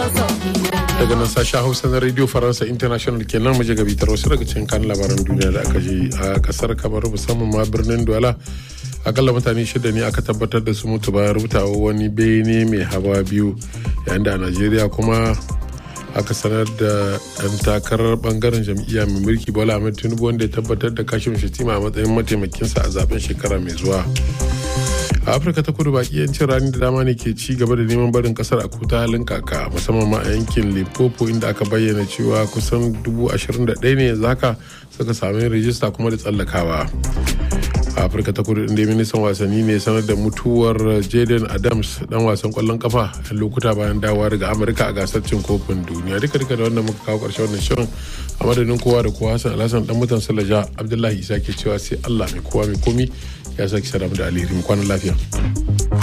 daga nan sashen hausa na radio faransa international kenan mu je ga bitar wasu daga cikin kan labaran duniya da aka ji a kasar kamar musamman ma birnin douala akalla mutane shida ne aka tabbatar da su mutu bayan rubutawa wani bene mai hawa biyu yayin da a najeriya kuma aka sanar da ɗan takarar bangaren jam'iyya mai mulki bola ahmed tinubu wanda ya tabbatar da kashin shatima a matsayin mataimakinsa a zaben shekara mai zuwa a afirka ta kudu baki yancin rani da dama ne ke ci gaba da neman barin kasar a kuta halin kaka musamman ma a yankin limpopo inda aka bayyana cewa kusan dubu ashirin da ɗaya ne yanzu haka suka sami rijista kuma da tsallakawa a afirka ta kudu inda ministan wasanni ne sanar da mutuwar jaden adams dan wasan kwallon kafa a lokuta bayan dawowa daga amurka a gasar cin kofin duniya duka duka da wannan muka kawo karshen wannan shirin a madadin kowa da kowa hassan alhassan dan mutan salaja abdullahi isa ke cewa sai allah mai kowa mai komi ya sake sadamu da alheri mu kwana lafiya